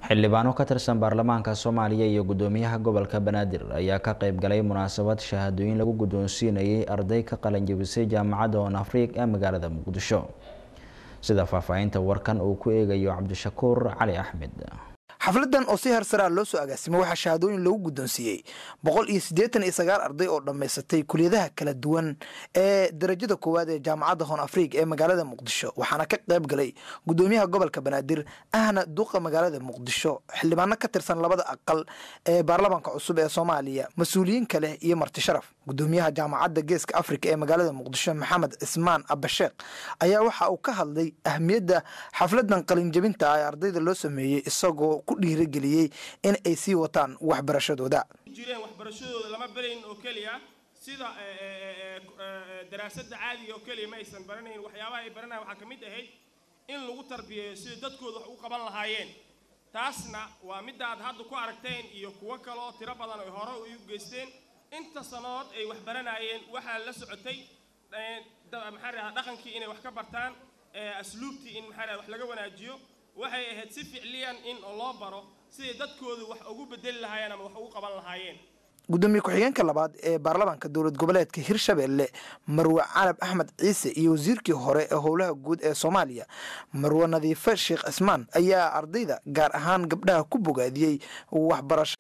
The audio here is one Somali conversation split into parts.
xildhibaano ka tirsan baarlamaanka soomaaliya iyo gudoomiyaha gobolka banaadir ayaa ka qayb galay munaasabad shahaadooyin lagu guddoonsiinayay arday ka qalanjabisay jaamacadda on afriik ee magaalada muqdisho sida faahfaahinta warkan uu ku eegayo cabdishakuur cali axmed xafladan oo si harsaraa loo soo agaasimay waxaa shahaadooyin lagu guddoonsiiyey boqol iyo siddeetan iyo sagaal arday oo dhammaysatay kuliyadaha kala duwan ee darajada koowaad ee jaamacadda hon afriig ee magaalada muqdisho waxaana ka qayb galay gudoomiyaha gobolka banaadir ahna duqa magaalada muqdisho xildhibaano ka tirsan labada aqal ee baarlamaanka cusub ee soomaaliya mas-uuliyiin kale iyo marti sharaf gudoomiyaha jaamacadda geeska afrika ee magaalada muqdisho maxamed cismaan abasheekh ayaa waxa uu ka hadlay ahmiyadda xafladan qalinjabinta ah ee ardayda loo sameeyey isagoo ku dhiirageliyey in ay sii wataan waxbarashadooda jireen waxbarashadooda lama barayn oo keliya sida daraasadda caadiga oo keliya ma aysan baranayn waxyaabaha ay baranayan waxaa ka mid ahayd in lagu tarbiyeeyo sida dadkooda wax u qaban lahaayeen taasna waa midda aad hadda ku aragteen iyo kuwo kale oo tiro badan ay hore u geysteen inta sanood ay wax baranaayeen waxaa la socotay maxaa rahaa dhaqankii inay wax ka bartaan asluubtii in maxaa raha wax laga wanaajiyo waxay ahayd si ficliyan in loo baro siday dadkoodu wax ugu bedeli lahaayeen ama wax ugu qaban lahaayeen gudoomiye ku-xigeenka labaad ee baarlamaanka dowlad goboleedka hirshabelle marwe calab axmed ciise iyo wasiirkii hore ee howlaha guud ee soomaaliya marwe nadiife sheekh cismaan ayaa ardayda gaar ahaan gabdhaha ku bogaadiyey waxbarasho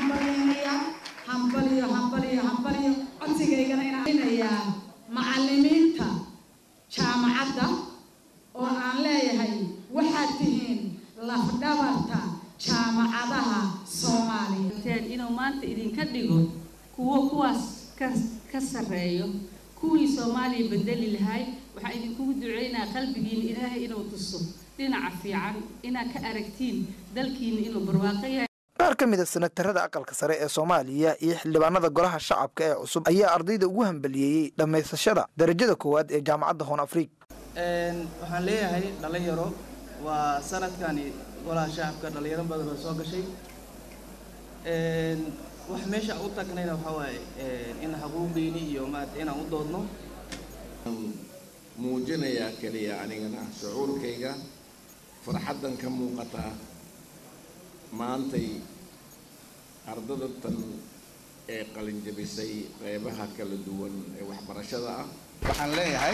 macalimiinta jaamacadda oo aan leeyahay waxaad tihiin lafdhabarta jaamacadaha soomaaliya inuu maanta idinka dhigo kuwo kuwaas ka sarreeyo kuwii soomaaliya bedeli lahay waxaan idinkugu duceynaa qalbigiina ilaahay inuu tuso dhinaca fiican inaad ka aragtiin dalkiina inuu barwaaqo yahay qaar ka mid a sanatarada aqalka sare ee soomaaliya iyo xildhibaanada golaha shacabka ee cusub ayaa ardayda ugu hambaliyeeyey dhammaysashada darajada koowaad ee jaamacadda hon afriik waxaan leeyahay dhalinyaro waa sanadkani golaha shacabka dhalinyaro badan oo soo gashay wax meesha u tagnayna waxaa waaye in xuquuqdiini iyo maarata inaan u doodno muujinayaa keliya anigana shucuurkayga farxaddan ka muuqata maantay ardada tan ee qalinjabisay qeybaha kala duwan ee waxbarashada ah waxaan leeyahay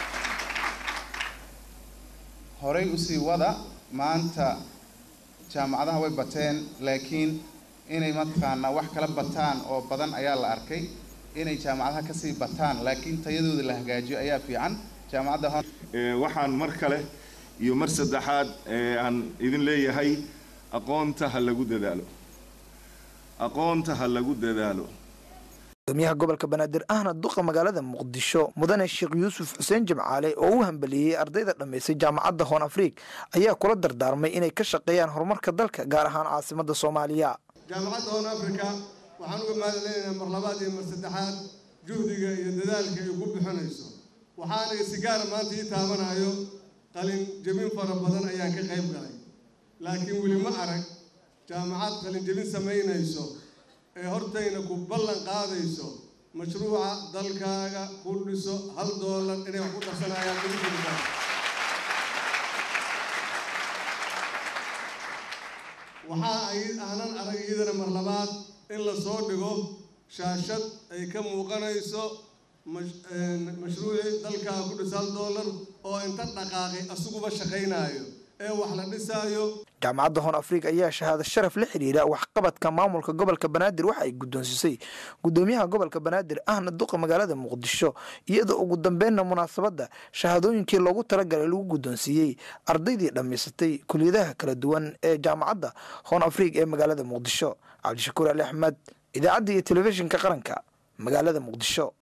horay usii wada maanta jaamacadaha way bateen laakiin inay mataqaanaa wax kala bataan oo badan ayaa la arkay inay jaamacadaha kasii bataan laakiin tayadooda la hagaajiyo ayaa fiican jaamacadda waxaan mar kale iyo mar saddexaad aan idin leeyahay aqoonta ha lagu dadaalo aqoonta ha lagu dadaalo gudoomiyaha gobolka banaadir ahna duqa magaalada muqdisho mudane sheekh yuusuf xuseen jimcaale oo u hambalieyey ardayda dhammaysay jaamacadda hon afriik ayaa kula dardaarmay inay ka shaqeeyaan horumarka dalka gaar ahaan caasimadda soomaaliya jaamacadda hon africa waxaan uga mahadcelinaynaa mar labaad iyo mar saddexaad juhdiga iyo dadaalka ay ku bixinayso waxaana si gaara maanta ii taabanayo qalin jebin fara badan ayaan ka qayb galay laakiin weli ma arag jaamacad qalinjebin samaynayso ee hortayna ku ballan qaadayso mashruuca dalkaaga ku dhiso hal doolar inay wax ku darsanayaan ugujiraa waxaa ay aanan arag iyadana mar labaad in la soo dhigo shaashad ay ka muuqanayso mashruucii dalkaaga ku dhiso hal doolar oo inta dhaqaaqay asiguba shaqaynaayo ee wax la dhisaayo jaamacadda hon afriik ayaa shahaado sharaf la xidhiira waxqabadka maamulka gobolka banaadir waxa ay guddoonsisay gudoomiyaha gobolka banaadir ahna duqa magaalada muqdisho iyadoo ugu dambeynna munaasabadda shahaadooyinkii loogu talagalay lagu guddoonsiiyey ardaydii dhammaysatay kuliyadaha kala duwan ee jaamacadda hon afriik ee magaalada muqdisho cabdishakuur ali axmed idaacadda iyo telefishinka qaranka magaalada muqdisho